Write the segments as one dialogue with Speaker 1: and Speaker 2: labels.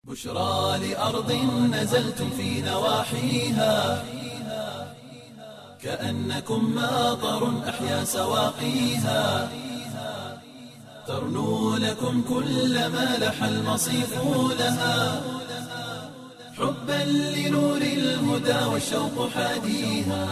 Speaker 1: بشرى لأرض نزلتم في نواحيها كأنكم ماطر أحيا سواقيها ترنو لكم كل ما لح المصيف لها حبا لنور الهدى والشوق حاديها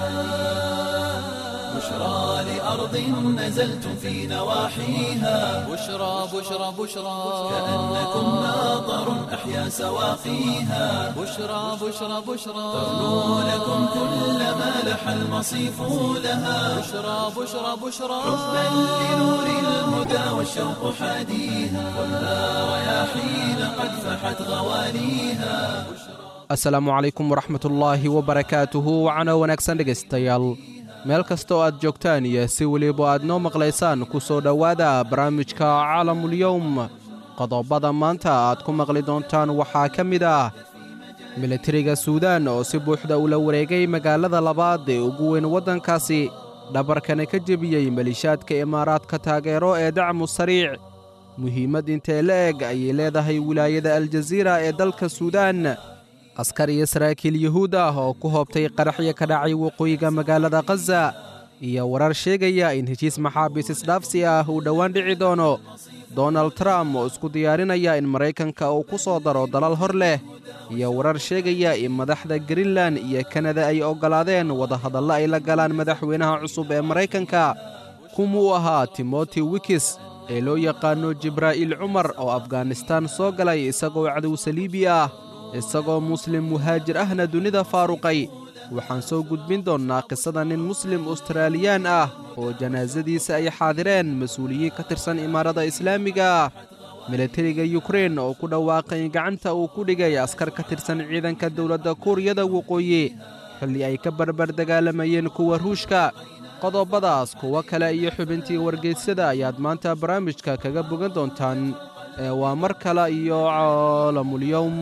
Speaker 1: بشرى لأرض نزلتم في نواحيها
Speaker 2: بشرى بشرى بشرى
Speaker 1: كأنكم ماطر أحيا سواقيها
Speaker 2: بشرى بشرى بشرى
Speaker 1: ترنو لكم كل ما لح المصيف لها
Speaker 2: بشرى بشرى بشرى
Speaker 1: حبا لنور الهدى والشوق حاديها خذها رياحين قد فحت غواليها
Speaker 3: asalaamu calaykum waraxmatullaahi wabarakaatuhu wacana wanaagsan dhegaystayaal meel kasta oo aad joogtaan iyo si weliba aad noo maqlaysaan ku soo dhowaada barnaamijka caalamulyowm qodobada maanta aad ku maqli doontaan waxaa ka mid ah militariga suudaan oo si buuxda ula wareegay magaalada labaad ee ugu weyn waddankaasi dhabarkana ka jebiyey maliishaadka imaaraadka taageero ee dacmu sariic muhiimad intee la eg ayay leedahay wilaayada aljaziira ee dalka suudaan askar iyo saraakiil yuhuud ah oo ku hoobtay qaraxyo ka dhacay waqooyiga magaalada khaza iyo warar sheegaya in heshiis maxaabiis isdhaafsi ah uu dhowaan dhici doono donald trump oo isku diyaarinaya in maraykanka uu ku soo daro dalal hor leh iyo warar sheegaya in madaxda greenlan iyo kanada ay oggolaadeen wadahadallo ay la galaan madaxweynaha cusub ee maraykanka kumuu ahaa timoti wikis ee loo yaqaano jibraa'iil cumar oo afghanistaan soo galay isagoo cadow saliibi ah isagoo muslim muhaajir ahna dunida faaruqay waxaan soo gudbin doonnaa qisada nin muslim austraaliyaan ah oo janaasadiisa ay xaadireen mas-uuliyiin ka tirsan imaarada islaamiga ah militariga yukrein oo ku dhawaaqay in gacanta uu ku dhigay askar ka tirsan ciidanka dowladda kuuriyada waqooyi xilli ay ka barbar dagaalamayeen kuwa ruushka qodobadaas kuwo kale iyo xubintii wargeysyada ayaad maanta barnaamijka kaga bogan doontaan ee waa mar kale iyo caalamulyowm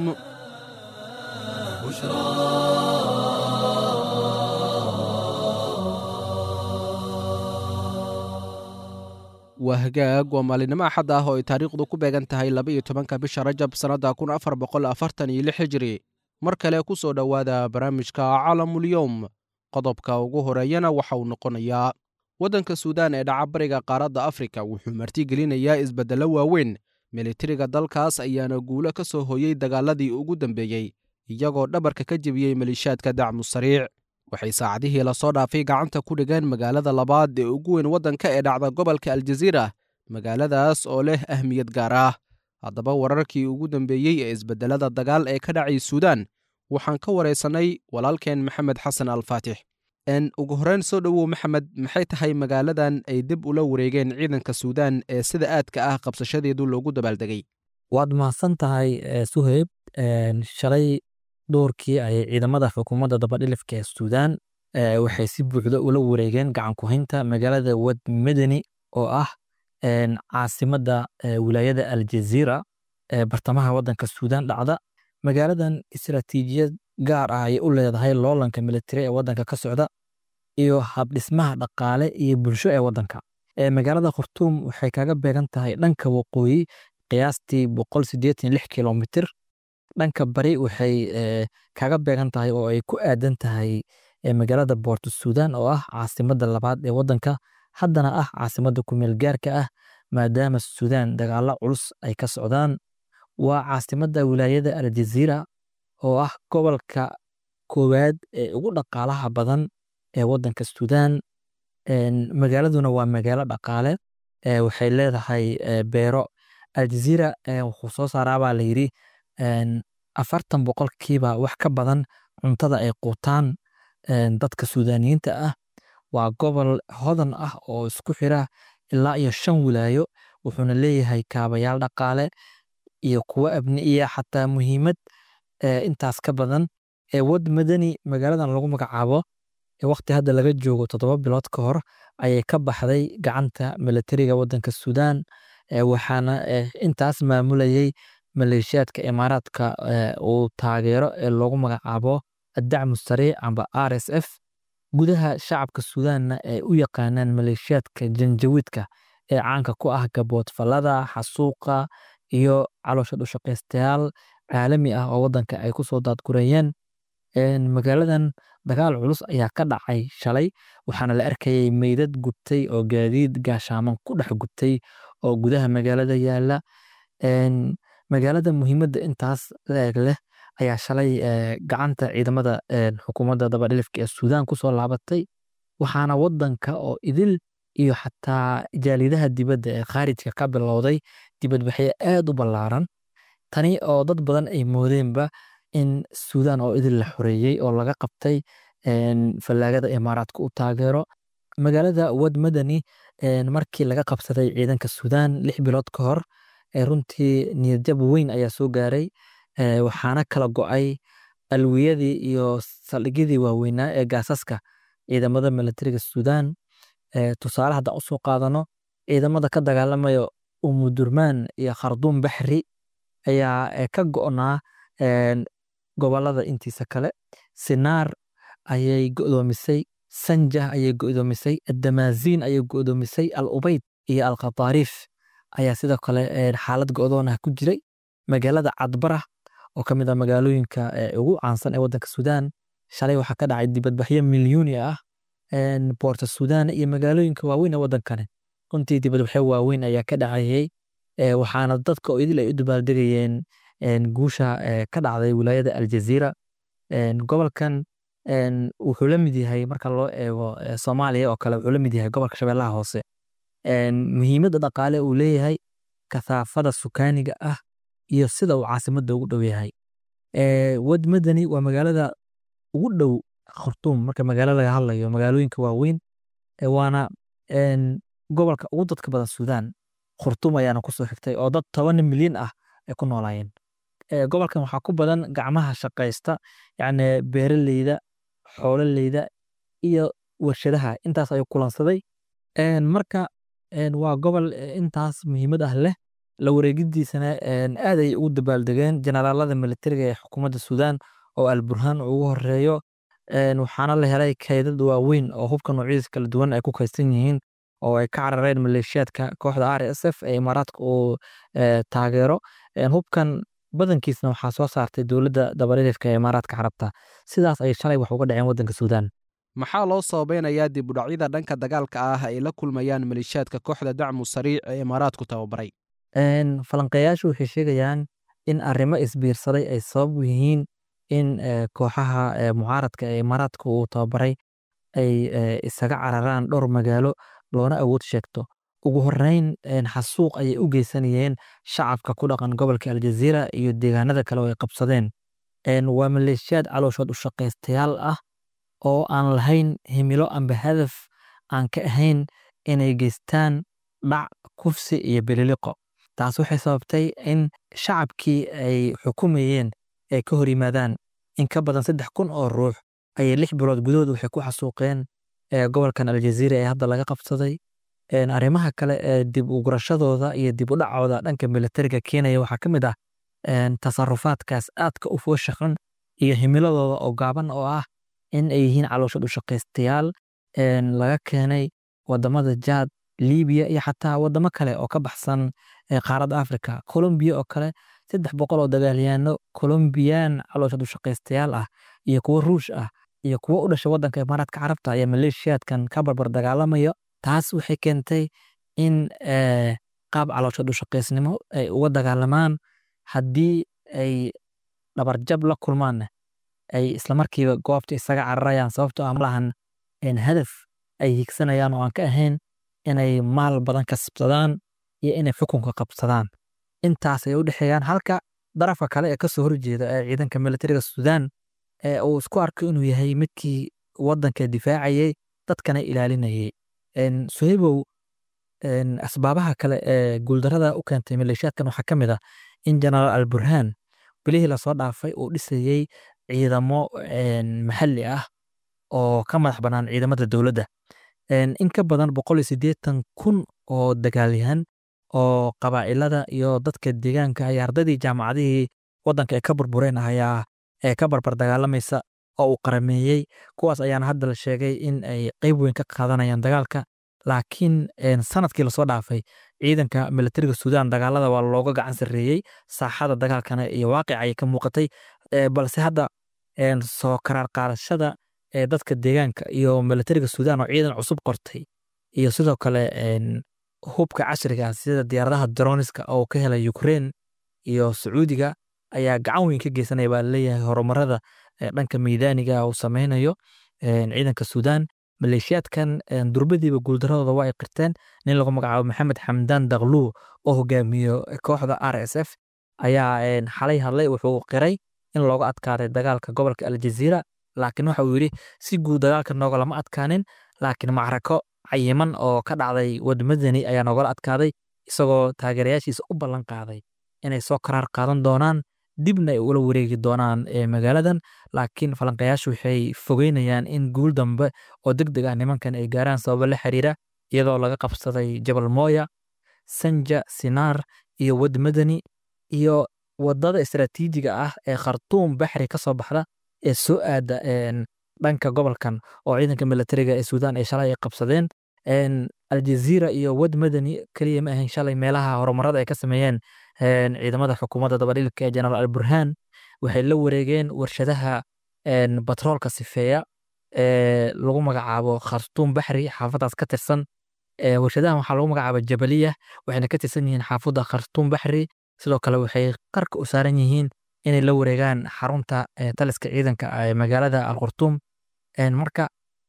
Speaker 3: waa hagaag waa maalinimo axad ah oo ay taariikhdu ku beegan tahay laba-iyo tobanka bisha rajab sannadda kun afar boqol afartan iyo lix hijri mar kale ku soo dhowaada barnaamijka caalamulyowm qodobka ugu horeeyana waxa uu noqonayaa waddanka suudaan ee dhaca bariga qaaradda afrika wuxuu martigelinayaa isbeddello waaweyn militariga dalkaas ayaana guulo ka soo hooyey dagaaladii ugu dambeeyey iyagoo dhabarka ka jebiyey maliishaadka dacmu sariic waxay saacadihii lasoo dhaafay gacanta ku dhigeen magaalada labaad ee ugu weyn waddanka ee dhacda gobolka aljaziira magaaladaas oo leh ahmiyad gaar ah haddaba wararkii ugu dambeeyey ee isbeddelada dagaal ee ka dhacay suudaan waxaan ka waraysannay walaalkeen maxamed xasan alfaatix n ugu horreyn soo dhowow maxamed maxay tahay magaaladan ay dib ula wareegeen ciidanka suudaan ee sida aadka ah qabsashadeedu loogu dabaaldegay
Speaker 4: waad mahadsan tahay suheyb shalay doorkii ay ciidamada xukuumadda dabadhilifka ee suudaan waxay si buuxda ula wareegeen gacan ku-haynta magaalada wad medeni oo ah caasimadda wilaayada aljaziira ee bartamaha waddanka suudaan dhacda magaaladan istaraatiijiyad gaar ah ayay u leedahay loolanka militari ee waddanka ka socda iyo habdhismaha dhaqaale iyo bulsho ee waddanka magaalada khartuum waxay kaga beegan tahay dhanka waqooyi qiyaastii boqol siddeetan lix kilomitir dhanka bari waxay kaga beegan tahay oo ay ku aadan tahay magaalada boorto suudaan oo ah caasimadda labaad ee waddanka haddana ah caasimadda kumeel gaarka ah maadaama suudaan dagaalo culus ay ka socdaan waa caasimadda wilaayada aljaziira oo ah gobolka koowaad ee ugu dhaqaalaha badan ee waddanka suudaan magaaladuna waa magaalo dhaqaale waxay leedahay beero aljaziira wuxuu soo saaraabaa la yidhi afartan boqolkiiba wax ka badan cuntada ay quutaan dadka suudaaniyiinta ah waa gobol hodan ah oo isku xira ilaa iyo shan wilaayo wuxuuna leeyahay kaabayaal dhaqaale iyo kuwo abni iyo xataa muhiimad intaas ka badan wad madani magaaladan lagu magacaabo waqti hadda laga joogo toddoba bilood ka hor ayay ka baxday gacanta militariga waddanka suudaan waxaana intaas maamulayay maleeshiyaadka imaaraadka uu taageero ee loogu magacaabo addacmu sariic amba r s f gudaha shacabka suudaanna ay u yaqaanaan maleeshiyaadka janjawiidka ee caanka ku ah gaboodfallada xasuuqa iyo caloosha dhushaqaystayaal caalami ah oo wadanka ay kusoo daadgureeyeen magaaladan dagaal culus ayaa ka dhacay shalay waxaana la arkayay meydad gubtay oo gaadiid gaashaaman ku dhex gubtay oo gudaha magaalada yaala magaalada muhiimadda intaas la-eg leh ayaa shalay gacanta ciidamada xukuumadda dabadhilifka ee suudaan kusoo laabatay waxaana wadanka oo idil iyo xataa jaalidaha dibadda ee khaarijka ka bilowday dibadbaxyo aad u ballaaran tani oo dad badan ay moodeenba in suudaan oo idil la xoreeyey oo laga qabtay fallaagada imaaraadka u taageero magaalada wad madani markii laga qabsaday ciidanka suudaan lix bilood ka hor runtii niyadjab weyn ayaa soo gaaray waxaana kala go'ay alwiyadii iyo saldhigyadii waaweynaa ee gaasaska ciidamada milatariga suudaan tusaale haddaan usoo qaadano ciidamada ka dagaalamayo umudurmaan iyo kharduum baxri ayaa ka go'naa gobolada intiisa kale sinaar ayay go'doomisay sanjah ayay go'doomisay addamaaziin ayay go'doomisay al ubayd iyo al khataariif ayaa sidoo kale xaalad go'doonah ku jiray magaalada cadbara oo ka mid ah magaalooyinka ugu caansan ee waddanka suudaan shalay waxaa ka dhacay dibadbaxyo milyuuni ah boorta suudaan iyo magaalooyinka waaweyn ee waddankani runtii dibadbaxyo waaweyn ayaa ka dhacayay waxaana dadka oo idil ay u dabaaldegayeen guusha ka dhacday wilaayada aljaziira gobolkan wuxuu la mid yahay marka loo eego soomaaliya oo kale wuxuu la mid yahay gobolka shabeellaha hoose muhiimadda dhaqaale uu leeyahay kasaafada sukaaniga ah iyo sida uu caasimadda ugu dhow yahay wad madani waa magaalada ugu dhow khartuum marka magaalo laga hadlayo magaalooyinka waaweyn waana gobolka ugu dadka badan suudaan khartuum ayaana kusoo xigtay oo dad toban milyan ah ay ku noolaayeen gobolkan waxaa ku badan gacmaha shaqaysta yacni beeraleyda xoololeyda iyo warshadaha intaas ayuu kulansaday marka waa gobol intaas muhiimad ah leh la wareegidiisana aad ay ugu dabaaldegeen generaalada militariga ee xukuumadda suudaan oo alburhaan ugu horeeyo waxaana la helay kaydad waaweyn oo hubka noocyadiisa kala duwan ay ku kaydsan yihiin oo ay ka carareen maleeshiyaadka kooxda r s f ee imaaraadka uu taageero hubkan badankiisna waxaa soo saartay dowladda dabareerifka ee imaaraadka carabta sidaas ay shalay wax uga dhaceen waddanka suudaan
Speaker 3: maxaa loo sababeynayaa dib u dhacyada dhanka dagaalka ah ay la kulmayaan maleeshiyaadka kooxda dacmu sariic ee imaaraadku tababaray
Speaker 4: falanqeeyaashu waxay sheegayaan in arrimo isbiirsaday ay sabab u yihiin in kooxaha mucaaradka ee imaaraadka uu tababaray ay isaga cararaan dhowr magaalo loona awood sheegto ugu horeyn xasuuq ayay u geysanayeen shacabka ku dhaqan gobolka aljaziira iyo deegaanada kale oo ay qabsadeen waa maleeshiyaad calooshood u shaqaystayaal ah oo aan lahayn himilo amba hadaf aan ka ahayn inay geystaan dhac kufsi iyo beliliqo taas waxay sababtay in shacabkii ay xukumayeen ay ka hor yimaadaan in ka badan saddex kun oo ruux ayay lix bilood gudahood waxay ku xasuuqeen gobolkan aljaziira ee hadda laga qabsaday arrimaha kale ee dib u gurashadooda iyo dib u dhacooda dhanka militariga keenaya waxaa ka mid ah tasarufaadkaas aadka u fooshakan iyo himiladooda oo gaaban oo ah in ay yihiin calooshad u shaqaystayaal laga keenay wadamada jaad libiya iyo xataa wadamo kale oo ka baxsan qaaradda africa colombiya oo kale saddex boqol oo dagaalyaano colombiyaan calooshad u shaqaystayaal ah iyo kuwo ruush ah iyo kuwo u dhashay waddanka imaaraadka carabta ayaa maleeshiyaadkan ka barbar dagaalamayo taas waxay keentay in qaab calooshad u shaqaysnimo ay uga dagaalamaan haddii ay dhabarjab la kulmaanna ay islamarkiiba goobta isaga cararayaan sababtoo ah malahan hadaf ay higsanayaan oo aan ka ahayn inay maal badan kasbsadaan iyo inay xukunka qabsadaan intaas ay u dhexeeyaan halka darafka kale ee kasoo horjeeda ee ciidanka militariga suudaan uu isku arko inuu yahay midkii waddanka difaacayay dadkana ilaalinayay suhaybow asbaabaha kale ee guuldarada u keentay maleeshiyaadkan waxaa ka mid ah in genaraal alburhaan bilihii lasoo dhaafay uu dhisayey ciidamo maxalli ah oo ka madax bannaan ciidamada dowladda in ka badan boqol iyo siddeetan kun oo dagaalyahan oo qabaa'ilada iyo dadka deegaanka iyo ardaydii jaamacadihii waddanka ay ka burbureen ayaa ee ka barbar dagaalamaysa oo uu qarameeyey kuwaas ayaana hadda la sheegay in ay qeyb weyn ka qaadanayaan dagaalka laakiin sanadkii lasoo dhaafay ciidanka militariga suudaan dagaalada waa looga gacan sarreeyey saaxada dagaalkana iyo waaqic ayay ka muuqatay balse hadda soo karaar qaadashada ee dadka deegaanka iyo militariga suudaan oo ciidan cusub qortay iyo sidoo kale hubka casriga ah sida diyaaradaha droniska oo ka helay ukraine iyo sacuudiga ayaa gacan weyn ka geysanaya baa laleeyahay horumarada dhanka miidaaniga uu sameynayo ciidanka suudaan maleeshiyaadkan durbadiiba guuldaradooda waa ay qirteen nin lagu magacaabo maxamed xamdaan daklu oo hogaamiyo kooxda r s f ayaa xalay hadlay wuxuu qiray in looga adkaaday dagaalka gobolka aljaziira laakiin waxa uu yidhi si guud dagaalka noogolama adkaanin laakiin macrako cayiman oo ka dhacday wadmadani ayaa noogala adkaaday isagoo taageerayaashiisa u ballan qaaday inay soo karaar qaadan doonaan dibna ay ula wareegi doonaan magaaladan laakiin falanqayaashu waxay fogeynayaan in guul dambe oo deg deg ah nimankan ay gaaraan sababo la xiriira iyadoo laga qabsaday jabal mooya sanja sinaar iyo wad madani iyo wadada istaraatiijiga ah ee khartuum baxri ka soo baxda ee soo aada dhanka gobolkan oo ciidanka militariga ee suudaan ay shalay ay qabsadeen aljaziira iyo wad madani keliya ma ahayn shalay meelaha horumarada ay ka sameeyeen ciidamada xukuumadda dabadhilka ee jenaraal alburhaan waxay la wareegeen warshadaha batroolka sifeeya ee lagu magacaabo khartuum baxri xaafadaas ka tirsan warshadahan waxaa lagu magacaaba jabaliya waxayna ka tirsan yihiin xaafadda khartuum baxri sidoo kale waxay qarka u saaran yihiin inay la wareegaan xarunta taliska ciidanka ee magaalada alkhurtuum marka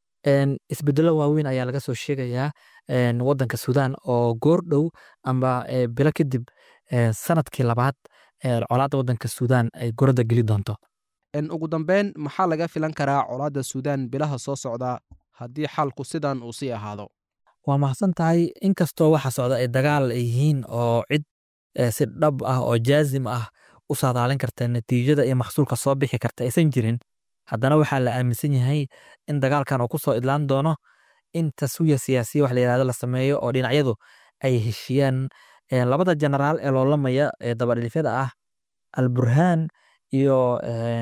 Speaker 4: isbedelo waaweyn ayaa laga soo sheegayaa wadanka suudaan oo goor dhow amba bilo kadib sanadkii labaad colaadda wadanka suudaan ay goradda geli doonto
Speaker 3: ugu dambeyn maxaa laga filan karaa colaadda suudaan bilaha soo socda haddii xalku sidan uu sii ahaado
Speaker 4: waa mahadsan tahay inkastoo waxa socda ay dagaal yihiin oo cid si dhab ah oo jaazim ah u saadaalin karta natiijada iyo maxsuulka soo bixi karta aysan jirin haddana waxaa la aaminsan yahay in dagaalkan uu ku soo idlaan doono in taswiya siyaasiya wax la yidhahdo la sameeyo oo dhinacyadu ay heshiyaan labada jenaraal ee loolamaya ee dabadhilifyada ah alburhaan iyo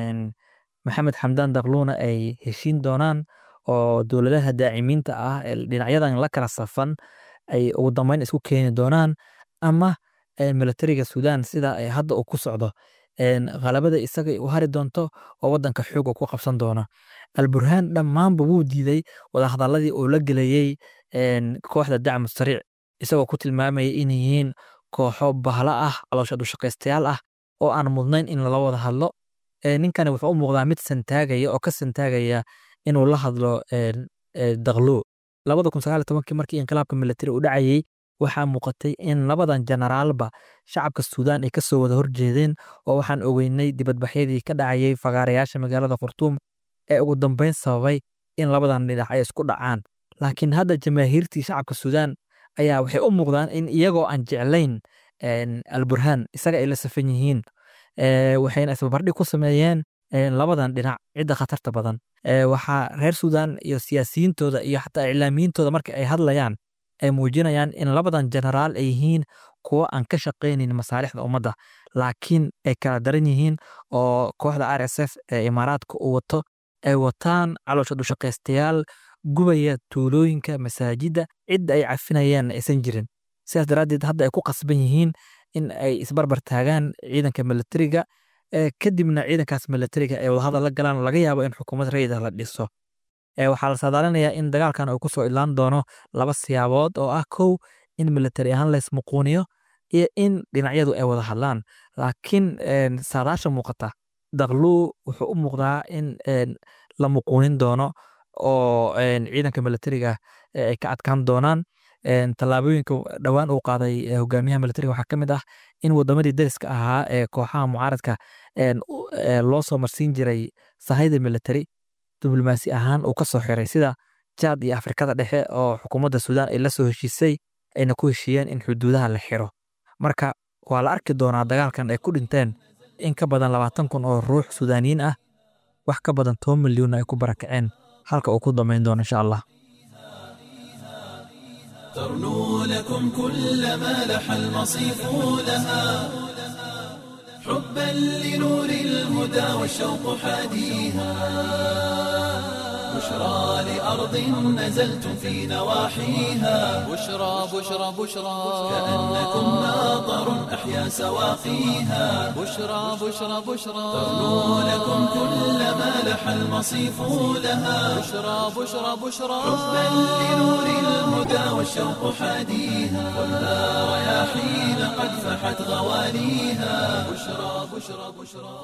Speaker 4: maxamed xamdaan dakluuna ay heshiin doonaan oo dowladaha daacimiinta ah ee dhinacyadan la kala safan ay ugu dambeyn isku keeni doonaan ama militariga suudaan sida hadda uu ku socdo khalabada isaga u hari doonto oo wadanka xooga ku qabsan doona alburhaan dhammaanba wuu diiday wadahadaladii uu la gelayey kooxda dacmu sariic isagoo ku tilmaamaya inay yihiin kooxo bahla ah caloosha dushaqaystayaal ah oo aan mudnayn in lala wada hadlo ninkani wuxuu u muuqdaa mid santaagaya oo ka santaagaya inuu la hadlo daklo labada kun sagaal tobankii markii inqilaabka militari u dhacayey waxaa muuqatay in labadan jenaraalba shacabka suudaan ay ka soo wada horjeedeen oo waxaan ogeynay dibadbaxyadii ka dhacayey fagaarayaasha magaalada khartuum ee ugu dambeyn sababay in labadan dhinac ay isku dhacaan laakiin hadda jamaahiirtii shacabka suudaan ayaa waxay u muuqdaan in iyagoo aan jeclayn alburhaan isaga ay la safan yihiin waxayna isbarbardhig ku sameeyeen labadan dhinac cidda khatarta badan waxaa reer suudaan iyo siyaasiyiintooda iyo xataa iclaamiyintooda marka ay hadlayaan ay muujinayaan in labadan jenaraal ay yihiin kuwo aan ka shaqaynayn masaalixda ummadda laakiin ay kala daran yihiin oo kooxda r s f ee imaaraadka uu wato ay wataan caloosha dushaqaystayaal gubaya tuulooyinka masaajidda cidda ay cafinayaan aysan jirin sidaas daraaddeed hadda ay ku qasban yihiin in ay isbarbar taagaan ciidanka militariga kadibna ciidankaas militariga ay wadahadal la galaan laga yaabo in xukuumad rayida la dhiso waxaa la saadaalinayaa in dagaalkan uu kusoo idlaan doono laba siyaabood oo ah kow in militari ahaan laysmuquuniyo iyo in dhinacyadu ay wada hadlaan laakiin saadaasha muuqata daklu wuxuu u muuqdaa in la muquunin doono oo ciidanka militariga ay ka adkaan doonaan tallaabooyinka dhowaan uu qaaday hogaamiyaha militariga waxaa ka mid ah in wadamadii dariska ahaa ee kooxaha mucaaradka loo soo marsiin jiray sahayda militari diblomaasi ahaan uu ka soo xiray sida jaad iyo afrikada dhexe oo xukuumadda suudaan ay la soo heshiisay ayna ku heshiiyeen in xuduudaha la xiro marka waa la arki doonaa dagaalkan ay ku dhinteen in ka badan labaatan kun oo ruux suudaaniyiin ah wax ka badan toban milyuunna ay ku barakaceen halka uu ku damayn doono insha allah
Speaker 1: ترنو لكم كل ما لح المصيف لها حبا لنور الهدى والشوق حاديها بشرى لأرض نزلتم في نواحيها
Speaker 2: بشرى بشرى بشرى
Speaker 1: كأنكم ماطر أحيا سواقيها
Speaker 2: بشرى بشرى بشرى
Speaker 1: ترنو لكم كل ما لح المصيف لها
Speaker 2: بشرى بشرى بشرى
Speaker 1: حبا لنور الهدى والشوق حاديها خذها رياحين قد فحت غواليها بشرى بشرى بشرى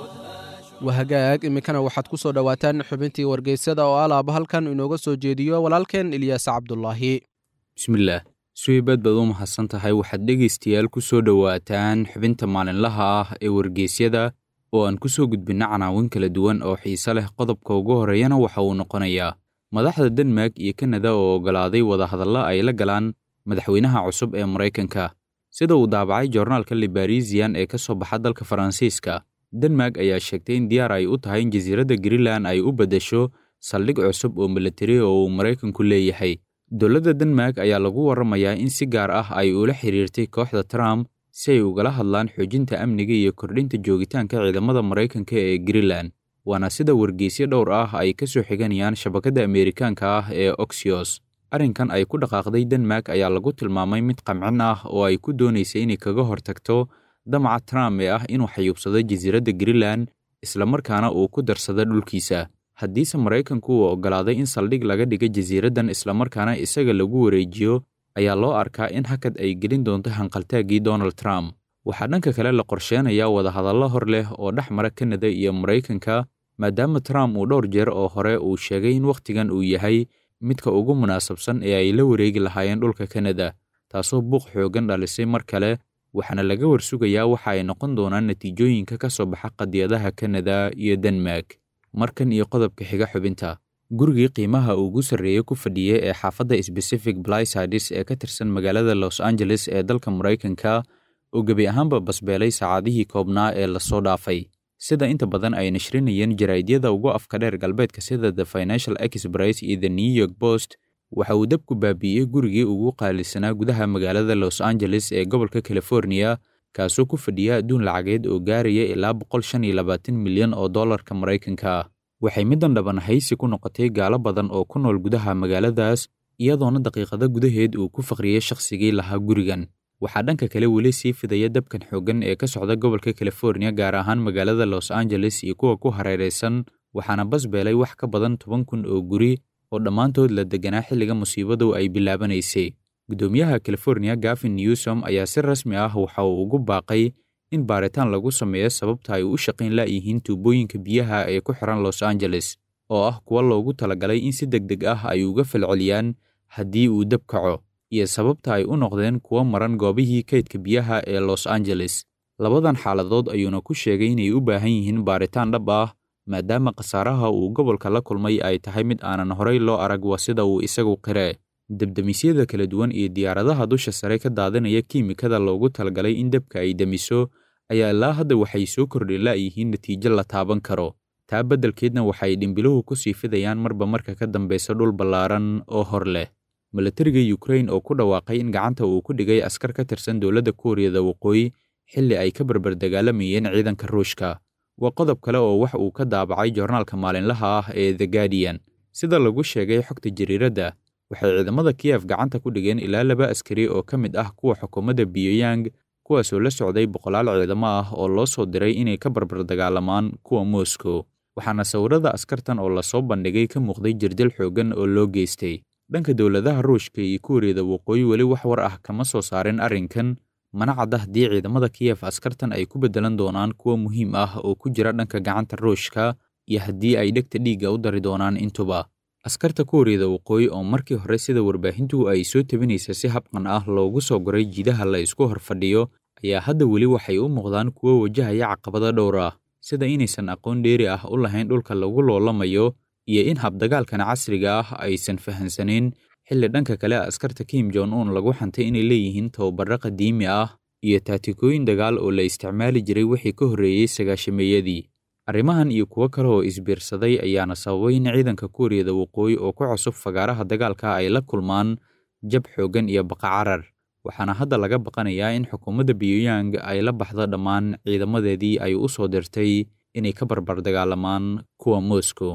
Speaker 3: wahagaag iminkana waxaad ku soo dhowaataan xubintii wargeysyada oo alaaba halkan inooga soo jeediyo walaalkeen ilyaas cabdulaahi
Speaker 5: bismillaah suweybaad baad u mahadsan tahay waxaad dhegaystayaal ku soo dhowaataan xubinta maalinlaha ah ee wargeysyada oo aan ku soo gudbinna canaawin kala duwan oo xiise leh qodobka ugu horreeyana waxa uu noqonayaa madaxda denmark iyo kanada oo oggolaaday wadahadalla ay la galaan madaxweynaha cusub ee maraykanka sida uu daabacay joornaalka libarisian ee ka soo baxa dalka faransiiska denmark ayaa sheegtay in diyaar ay u tahay in jasiiradda greenland ay u beddesho saldhig cusub oo milatari oo uu maraykanku leeyahay dowladda denmark ayaa lagu warramayaa in si gaar ah ay ula xiriirtay kooxda trump si ay ugala hadlaan xoojinta amniga iyo kordhinta joogitaanka ciidamada maraykanka ee greenland waana sida wargeysyo dhowr ah ay ka soo xiganayaan shabakadda ameerikaanka ah ee oxios arrinkan ay ku dhaqaaqday denmark ayaa lagu tilmaamay mid qamcin ah oo ay ku doonaysay inay kaga hortagto damaca trump ee ah inuu xayuubsado jasiiradda greenland islamarkaana uu ku darsado dhulkiisa haddiise maraykanku uu oggolaaday in saldhig laga dhiga jasiiraddan islamarkaana isaga lagu wareejiyo ayaa loo arkaa in hakad ay gelin doonto hanqaltaaggii donald trump waxaa dhanka kale la qorsheenayaa wadahadallo hor leh oo dhex mara kanada iyo maraykanka maadaama trump uu dhowr jeer oo hore uu sheegay in wakhtigan uu yahay midka ugu munaasabsan ee ay la wareegi lahaayeen dhulka kanada taasoo buuq xooggan dhalisay mar kale waxaana laga warsugayaa waxa ay noqon doonaan natiijooyinka ka soo baxa qadiyadaha kanada iyo denmark markan iyo qodobka xiga xubinta gurigii qiimaha ugu sarreeya ku fadhiyey ee xaafadda specific blysidis ee ka tirsan magaalada los angeles ee dalka maraykanka oo gebi ahaanba basbeelay saacadihii koobnaa ee lasoo dhaafay sida inta badan ay nashrinayeen jaraa'idyada ugu afka dheer galbeedka sida the financial express iyo the new york post waxa uu dabku baabi'iyey gurigii ugu qaalisanaa gudaha magaalada los angeles ee gobolka californiya kaasoo ku fadhiya adduun lacageed oo gaaraya ilaa boqol shan iyo labaatan milyan oo dollarka maraykanka ah waxay middan dhaban haysi ku noqotay gaalo badan oo ku nool gudaha magaaladaas iyadoona daqiiqada gudaheed uu ku faqriyey shakhsigii lahaa gurigan waxaa dhanka kale weli sii fidaya dabkan xooggan ee ka socda gobolka californiya gaar ahaan magaalada los angeles iyo kuwa ku hareeraysan waxaana basbeelay wax ka badan toban kun oo guri oo dhammaantood la deganaa xilliga musiibadu ay bilaabanaysay guddoomiyaha californiya gavin newsom ayaa si rasmi ah waxa uu ugu baaqay in baaritaan lagu sameeyo sababta ay u shaqayn la'yihiin tuubooyinka biyaha ee ku xiran los angeles oo ah kuwa loogu talagalay in si deg deg ah ay uga falceliyaan haddii uu dab kaco iyo sababta ay u noqdeen kuwo maran goobihii kaydka biyaha ee los angeles labadan xaaladood ayuuna ku sheegay inay u baahan yihiin baaritaan dhab ah maadaama khasaaraha uu gobolka la kulmay ay tahay mid aanan horay loo arag waa sida uu isagu qiree debdemisyada kala duwan iyo diyaaradaha dusha sare ka daadinaya kiimikada loogu talagalay in dabka ay demiso ayaa ilaa hadda waxay soo kordhi la'yihiin natiijo la taaban karo taa beddelkeedna waxay dhimbiluhu ku sii fidayaan marba marka ka dambeysa dhul ballaaran oo hor leh milatariga yukrain oo ku dhawaaqay in gacanta uu ku dhigay askar ka tirsan dowladda kuuriyada waqooyi xilli ay ka barbar dagaalamayeen ciidanka ruushka waa qodob kale oo wax uu ka daabacay joornaalka maalinlaha ah ee the guardian sida lagu sheegay xogta jariiradda waxay ciidamada kiyef gacanta ku dhigeen ilaa laba askari oo ka mid ah kuwa xukuumadda biyeyang kuwaasoo la socday boqolaal ciidamo ah oo loo soo diray inay ka barbar dagaalamaan kuwa moscow waxaana sawirada askartan oo lasoo bandhigay ka muuqday jirdil xooggan oo loo geystay dhanka dowladaha ruushka iyo kuuriyada waqooyi weli wax war ah kama soo saarin arrinkan mana cadda haddii ciidamada kiyef askartan ay ku beddelan doonaan kuwa muhiim ah oo ku jira dhanka gacanta ruushka iyo haddii ay dhegta dhiigga u dari doonaan intuba askarta kuuriyada waqooyi oo markii hore sida warbaahintu ay soo tabinaysa si habqan ah loogu soo goray jiidaha la isku hor fadhiyo ayaa hadda weli waxay u muuqdaan kuwo wajahaya caqabado dhowr ah sida inaysan aqoon dheeri ah u lahayn dhulka lagu loolamayo iyo in habdagaalkan casriga ah aysan fahansaneyn xilli dhanka kale askarta kim jon un lagu xantay inay leeyihiin tababaro qadiimi ah iyo taatikooyin dagaal oo la isticmaali jiray wixii ka horreeyey sagaashameeyadii arrimahan iyo kuwo kale oo isbiirsaday ayaana sababay in ciidanka kuuriyada waqooyi oo ku cusub fagaaraha dagaalka ay la kulmaan jab xooggan iyo baqa carar waxaana hadda laga baqanayaa in xukuumadda pyongyang ay la baxdo dhammaan ciidamadeedii ay u soo dirtay inay ka barbar dagaalamaan kuwa moscow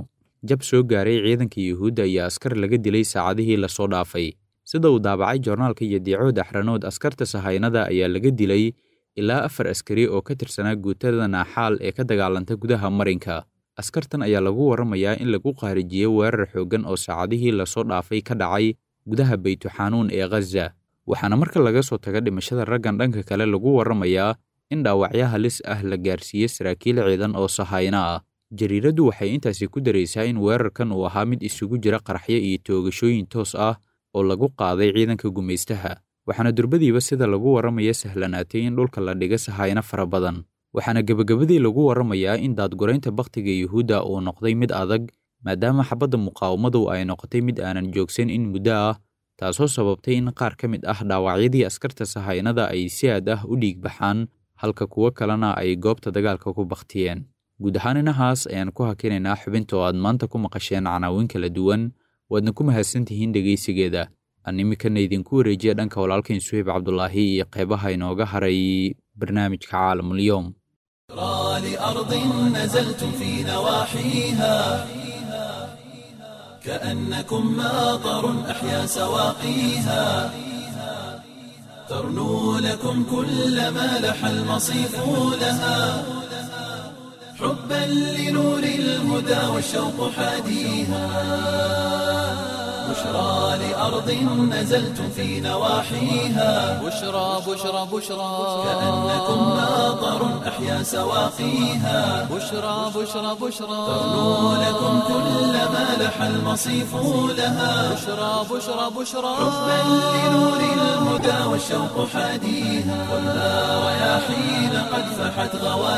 Speaker 5: jab soo gaaray ciidanka yuhuudda iyo askar laga dilay saacadihii lasoo dhaafay sida uu daabacay joornaalka iyo diicood axranood askarta sahaynada ayaa laga dilay ilaa afar askari oo ka tirsanaa guutada naaxaal ee ka dagaalanta gudaha marinka askartan ayaa lagu warramayaa in lagu qaarijiyey weerar xooggan oo saacadihii lasoo dhaafay ka dhacay gudaha baytuxanuun ee khaza waxaana marka laga soo taga dhimashada raggan dhanka kale lagu warramayaa in dhaawacyo halis ah la gaarsiiyey saraakiil ciidan oo sahayno ah jariiraddu waxay intaasi ku daraysaa in weerarkan uu ahaa mid isugu jira qaraxyo iyo toogashooyin toos ah oo lagu qaaday ciidanka gumaystaha waxaana durbadiiba sida lagu warramaya sahlanaatay in dhulka la dhiga sahayno fara badan waxaana gebagabadii lagu warramayaa in daadguraynta bakhtiga yuhuudda uu noqday mid adag maadaama xabadda muqaawamadu ay noqotay mid aanan joogsan in muddo ah taasoo sababtay in qaar ka mid ah dhaawacyadii askarta sahaynada ay si aad ah u dhiig baxaan halka kuwo kalena ay goobta dagaalka ku bakhtiyeen guud ahaan inahaas ayaan ku hakinaynaa xubinta oo aad maanta ku maqasheen canaawin kala duwan waadna ku mahadsantihiin dhegaysigeeda aan iminkana idinku wareejiya dhanka walaalkayn suheyb cabdulaahi iyo qeybaha inooga haray barnaamijka caalamulyoom
Speaker 1: لأرض نزلتم في نواحيها كأنكم ماطر أحيا سواقيها ترنو لكم كل ما لح المصيف لها حبا لنور الهدى والشوق حاديها بشرى لأرض نزلتم في نواحيها
Speaker 2: بشرى بشرى بشرى
Speaker 1: كأنكم ماطر أحيا سواقيها
Speaker 2: بشرى بشرى بشرى
Speaker 1: ترنو لكم كل ما لح المصيف لها
Speaker 2: بشرى بشرى بشرى
Speaker 1: حبا لنور الهدى والشوق حاديها خذها رياحين قد فحت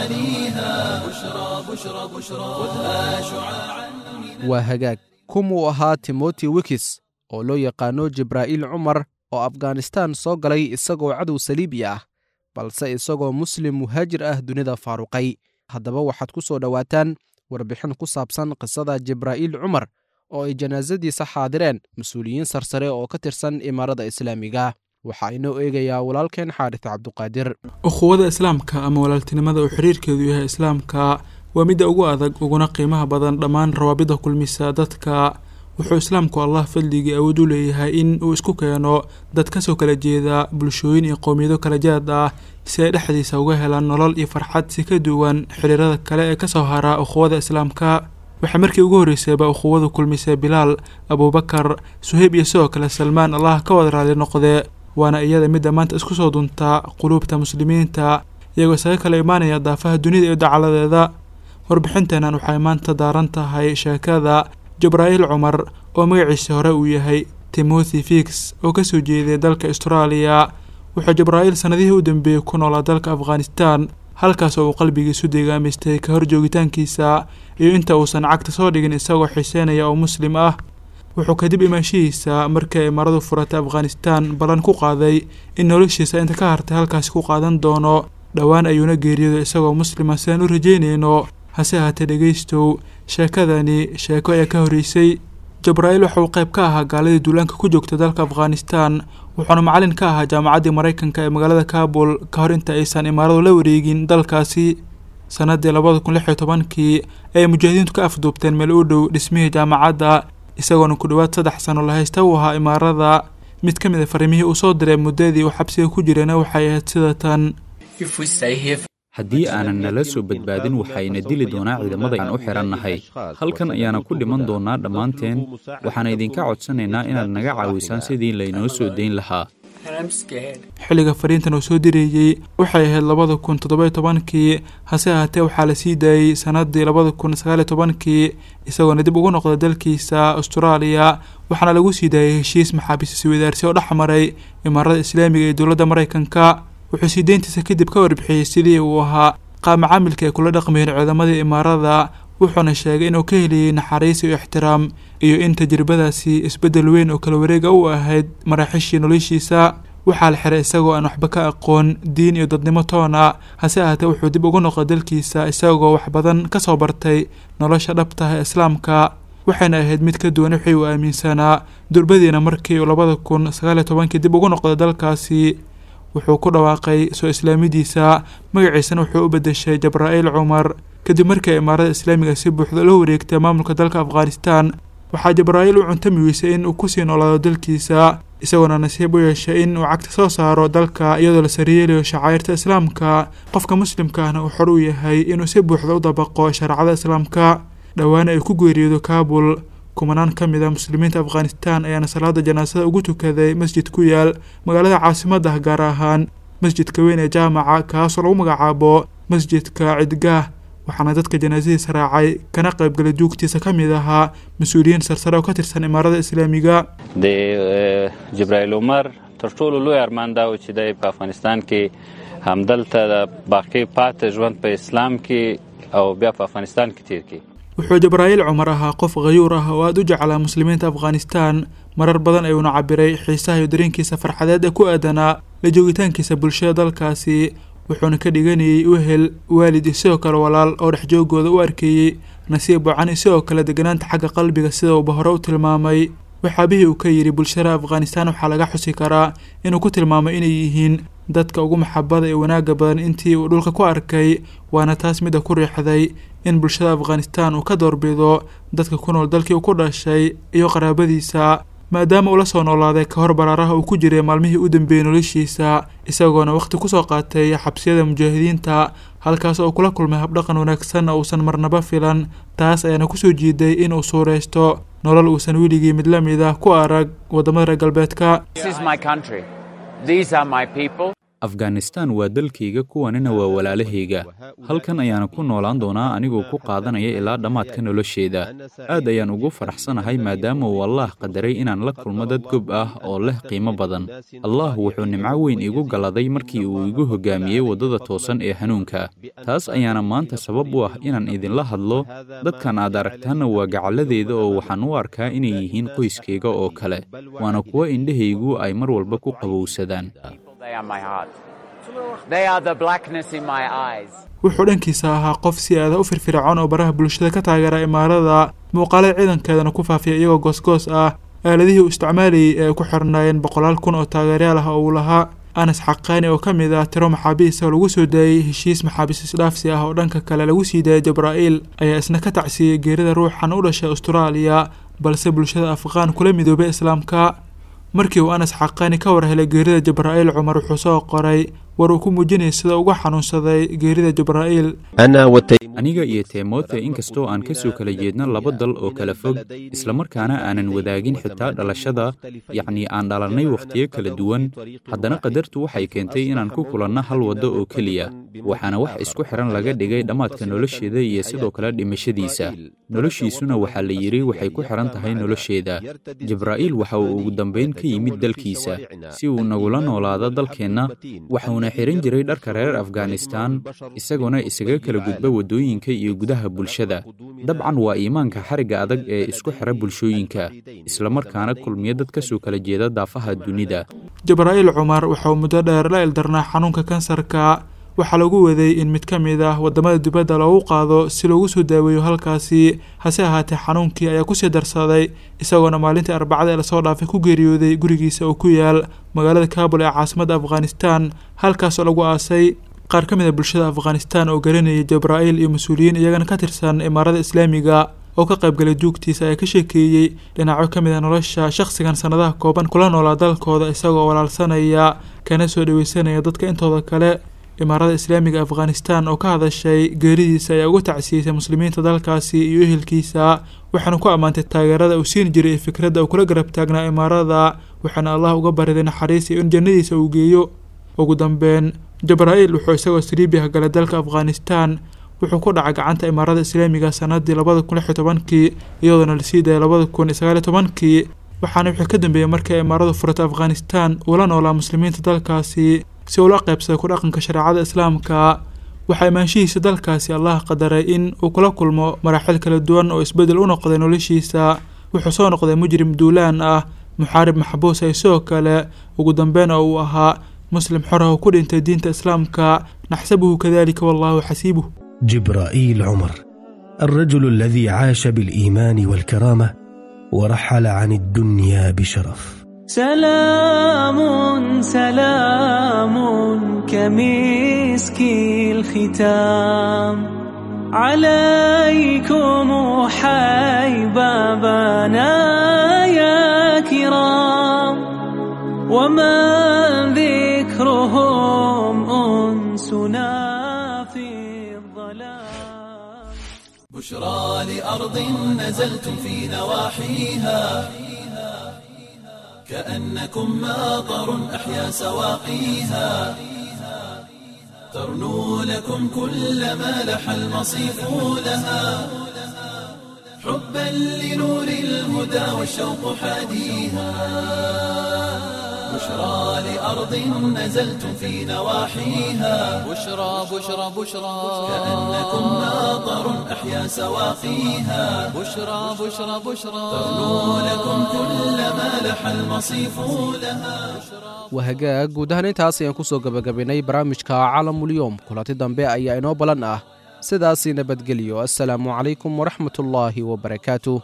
Speaker 1: غوانيها بشرى بشرى بشرى خذها شعاعا
Speaker 3: waa hagaag kumuu ahaa timoti wikis oo loo yaqaano jibraa'iil cumar oo afghanistaan soo galay isagoo cadow saliibi ah balse isagoo muslim muhaajir ah dunida faaruqay haddaba waxaad ku soo dhowaataan warbixin ku saabsan qisada jibraa'iil cumar oo ay janaasadiisa xaadireen mas-uuliyiin sarsare oo ka tirsan imaarada islaamiga waxaa inoo eegayaa walaalkeen xaaris cabduqaadir
Speaker 6: ukhuwada islaamka ama walaaltinimada uu xiriirkeedu yahay islaamka waa midda ugu adag uguna qiimaha badan dhammaan rawaabida kulmisa dadka wuxuu islaamku allah fadligii awood u leeyahay in uu isku keeno dad kasoo kala jeeda bulshooyin iyo qowmiyado kala jaad ah si ay dhexdiisa uga helaan nolol iyo farxad si ka duwan xiriirada kale ee kasoo hara ukhuwada islaamka waxaa markii ugu horreysayba ukhuwadu kulmisay bilaal abuubakar suheyb iyo sidoo kale salmaan allah ka wada raali noqde waana iyada midda maanta isku soo dunta quluubta muslimiinta iyagoo isaga kala imaanaya daafaha dunida iyo dacaladeeda warbixinteenan waxay maanta daaran tahay sheekada jibraa'iil cumar oo magaciisa hore uu yahay timothy fix oo kasoo jeeday dalka austraaliya wuxuu jibraa'iil sannadihii u dambeeyey ku noolaa dalka afghanistan halkaas oo uu qalbigiisu deegaamaystay ka hor joogitaankiisa iyo inta uusan cagta soo dhigin isagoo xiiseynaya oo muslim ah wuxuu kadib imaanshihiisa markii ay maradu furatay afghanistan ballan ku qaaday in noloshiisa inta ka hartay halkaasi ku qaadan doono dhowaan ayuuna geeriyooday isagoo muslima sidaan u rajeynayno hase ahaatee dhegaystow sheekadani sheeko ayaa ka horreysay jibraa'iil waxa uu qayb ka ahaa gaaladii duulaanka ku joogta dalka afghanistan wuxuuna macalin ka ahaa jaamacaddii maraykanka ee magaalada kabul ka hor inta aysan imaaradu la wareegin dalkaasi sannaddii labada kun lix iyo tobankii ayay mujaahidiintu ka afduubteen meel u dhow dhismihii jaamacadda isagoona ku dhowaad saddex sano la haysta uu ahaa imaarada mid ka mid a fariimihii uu soo diray muddadii uu xabsiga ku jirayna waxay ahayd sida tan
Speaker 5: haddii aanan nala soo badbaadin waxayna dili doonaa ciidamada aan u xirannahay halkan ayaana ku dhiman doonaa dhammaanteen waxaana idinka codsanaynaa inaad naga caawisaan sidii laynoo soo dayn lahaa
Speaker 6: xilliga fariintan uu soo direeyey waxay ahayd labada kun toddoba-iyo tobankii hase ahaatee waxaa la sii daayey sannaddii labada kun sagaaliyo tobankii isagoona dib ugu noqda dalkiisa austraaliya waxaana lagu sii daayey heshiis maxaabiis isweydaarsi oo dhex maray imaarada islaamiga iyo dowladda maraykanka wuxuu sii deyntiisa kadib ka warbixiyey sidii uu ahaa qaab macaamilka ay kula dhaqmayeen ciidamadii imaarada wuxuuna sheegay inuu ka heliyey naxariis iyo ixtiraam iyo in tajribadaasi isbeddel weyn oo kala wareega u ahayd maraaxiishii noloshiisa waxaa la xiray isagoo aan waxba ka aqoon diin iyo dadnimo toona hase ahaatee wuxuu dib ugu noqday dalkiisa isagoo wax badan ka soo bartay nolosha dhabta ee islaamka waxayna ahayd mid ka duwan wixii uu aaminsanaa durbadiina markii uu labada kun sagaaliyo tobankii dib ugu noqday dalkaasi wuxuu ku dhawaaqay soo islaamidiisa magaciisana wuxuu u beddeshay jabraa'iil cumar kadib markii ay imaarada islaamiga si buuxda la wareegtay maamulka dalka afghanistan waxaa jibraa'iil u cuntami weysay in uu kusii noolaado dalkiisa isagoona nasiib u yeeshay in uu cagta soo saaro dalka iyadoo la sariyeelayo shacairta islaamka qofka muslimka ahna uu xor u yahay inuu si buuxda u dabaqo shareecada islaamka dhowaana ay ku geeriyoodo kaabul kumanaan ka mid a muslimiinta afghanistan ayaana salaada janaasada ugu tukaday masjid ku yaal magaalada caasimadda gaar ahaan masjidka weyn ee jaamaca kaasoo lagu magacaabo masjidka cidgaah waxaana dadka janaasadiisa raacay kana qaybgalay duugtiisa ka mid ahaa mas-uuliyiin sarsare oo ka tirsan imaarada islaamiga
Speaker 7: د جبرائیل عمر تر ټولو لوی ارمان دا و چې دی په افغانستان کې همدلته د باقي پاتې ژوند په اسلام کې او بیا په افغانستان کې تیر کړي
Speaker 6: wuxuu jibraa'iil cumar ahaa qof khayuur ah oo aada u jeclaa muslimiinta afghanistan marar badan ayuuna cabiray xiisaha iyo dareenkiisa farxadeed ee ku aadanaa la joogitaankiisa bulshada dalkaasi wuxuuna ka dhiganayay wehel waalid iyo sidoo kale walaal oo dhexjoogooda u arkeeyey nasiib wacan iyo sidoo kale deganaanta xagga qalbiga sida uuba hore u tilmaamay waxaabihii uu ka yidhi bulshada afghanistan waxaa laga xusi karaa inuu ku tilmaamay inay yihiin dadka ugu maxabada ee wanaagga badan intii uu dhulka ku arkay waana taas midda ku riixday in bulshada afghanistan uu ka doorbido dadka ku nool dalkii uu ku dhashay iyo qaraabadiisa maadaama uu la soo noolaaday ka hor baraaraha uu ku jiray maalmihii u dambeeyey noloshiisa isagoona wakhti kusoo qaatay xabsiyada mujaahidiinta halkaas oo kula kulmay habdhaqan wanaagsan oo uusan marnaba filan taas ayaana kusoo jiiday in uu suuraysto nolol uusan weligii mid la mid ah ku arag waddamada reer galbeedka
Speaker 5: afghanistan waa dalkayga kuwanina waa walaalahayga halkan ayaana ku noolaan doonaa anigoo ku qaadanaya ilaa dhammaadka nolosheeda aad ayaan ugu faraxsanahay maadaama uu allaah qadaray inaan la kulmo dad gob ah oo leh qiimo badan allah wuxuu nimco weyn igu galladay markii uu igu hoggaamiyey waddada toosan ee hanuunka taas ayaana maanta sabab u ah inaan idinla hadlo dadkan aad aragtaanna waa gacalladeeda oo waxaan u arkaa inay yihiin qoyskayga oo kale waana kuwo indhahaygu ay mar walba ku qabowsadaan
Speaker 6: wuxuu dhankiisa ahaa qof si aada u firfircoon oo baraha bulshada ka taageera imaarada muuqaalada ciidankeedana ku faafiya iyagoo goosgoos ah aaladihii uu isticmaalayay ee ay ku xirnaayeen boqolaal kun oo taageeryaal ah oo uu lahaa anas xaqaani oo ka mid ah tiro maxaabiis oo lagu soo daayey heshiis maxaabiis isdhaafsi ah oo dhanka kale lagu sii daayay jibraa'iil ayaa isna ka tacsiiyey geerida ruuxan u dhashay austraaliya balse bulshada afqaan kula midoobay islaamka markii uu anas xaqaani ka war helay geerida jibraa'iil cumar wuxuu soo qoray war uu ku muujinayay sida uga xanuunsaday geerida jibraa'iil
Speaker 5: aniga iyo temote inkastoo aan ka soo kala jeedno laba dal oo kala fog islamarkaana aanan wadaagin xitaa dhalashada yacnii aan dhalannay wakhtiyo kala duwan haddana qadartu waxay keentay inaan ku kulanno hal waddo oo keliya waxaana wax isku xiran laga dhigay dhammaadka nolosheeda iyo sidoo kale dhimashadiisa noloshiisuna waxaa la yidhi waxay ku xiran tahay nolosheeda jibraa'iil waxa uu ugu dambayn ka yimid dalkiisa si uu nagula noolaado dalkeenna waxuuna xiran jiray dharka reer afghanistan isagoona isaga kala gudba waddooyinka iyo gudaha bulshada dabcan waa iimaanka xarigga adag ee isku xira bulshooyinka islamarkaana kulmiya dad ka soo kala jeeda daafaha dunida
Speaker 6: jibraa'iil cumar waxa uu muddo dheer la ildarnaa xanuunka kansarka waxaa lagu waday in mid ka mid ah waddamada dibadda loogu qaado si loogu soo daaweeyo halkaasi hase ahaatee xanuunkii ayaa kusii darsaday isagoona maalintii arbacada ee lasoo dhaafay ku geeriyooday gurigiisa oo ku yaal magaalada kaabul ee caasimadda afghanistan halkaasoo lagu aasay qaar ka mid a bulshada afghanistan oo garanayay jibraa'iil iyo mas-uuliyiin iyagana ka tirsan imaarada islaamiga oo ka qaybgalay duugtiisa ayaa ka sheekeeyey dhinacyo ka mid a nolosha shakhsigan sannadaha kooban kula noolaa dalkooda isagoo walaalsanaya kana soo dhaweysanaya dadka intooda kale imaarada islaamiga afghanistan oo ka hadashay geeridiisa ayaa uga tacsiyeysay muslimiinta dalkaasi iyo ehelkiisa waxaana ku ammaantay taageerada uu siin jiray ee fikradda uu kula garab taagnaa imaarada waxaana allah uga bariday naxariis iyo in jannadiisa uu geeyo ugu dambeyn jibraa'iil wuxuu isagoo sriibiah galay dalka afghanistan wuxuu ku dhacay gacanta imaarada islaamiga sanadii labada kun lix iyo tobankii iyadoona lasii dayay labada kun iyo sagaal iyo tobankii waxaana wixii ka dambeeyey markii imaaradu furatay afghanistan uula noolaa muslimiinta dalkaasi si uula qaybsada ku dhaqanka shareecada islaamka waxaa imaanshihiisa dalkaasi allah qadaray in uu kula kulmo maraaxil kala duwan oo isbeddel u noqday noloshiisa wuxuu soo noqday mujrim duulaan ah muxaarib maxbuus ay sidoo kale ugu dambeyn oo uu ahaa muslim xorah oo ku dhintay diinta islaamka naxsabuhu kadalika wallahu xasiibuh
Speaker 8: جبرائيل عمر الرجل الذي عاش بالايمان والكرامه ورحل عن الدنيا بشرف
Speaker 9: سلام سلام كمسك الختام عليكم حي بابنا يا كرام وما ذكرهم أنسنا في الظلام
Speaker 1: بشرى لأرض نزلتم في نواحيها كأنكم ماطر أحيا سواقيها ترنو لكم كل ما لح المصيف لها حبا لنور الهدى والشوق حاديها بشرى لأرض نزلتم في نواحيها
Speaker 2: بشرى بشرى بشرى
Speaker 1: كأنكم ماطر أحيا سواقيها
Speaker 2: بشرى بشرى بشرى
Speaker 1: ترنو لكم كل ما لح المصيف لها
Speaker 3: wahagaag guud ahaan intaas ayaan ku soo gebagabaynay barnaamijka caalamulyoom kulanti dambe ayaa inoo ballan ah sidaasii nabadgelyo assalaamu calaykum waraxmatullaahi wabarakaatuh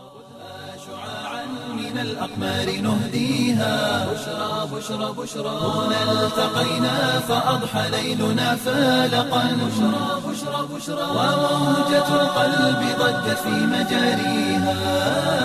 Speaker 1: من الأقمار نهديها بشرى بشرى بشرى هنا التقينا فأضحى ليلنا فالقا بشرى بشرى بشرى وموجة القلب ضجت في مجاريها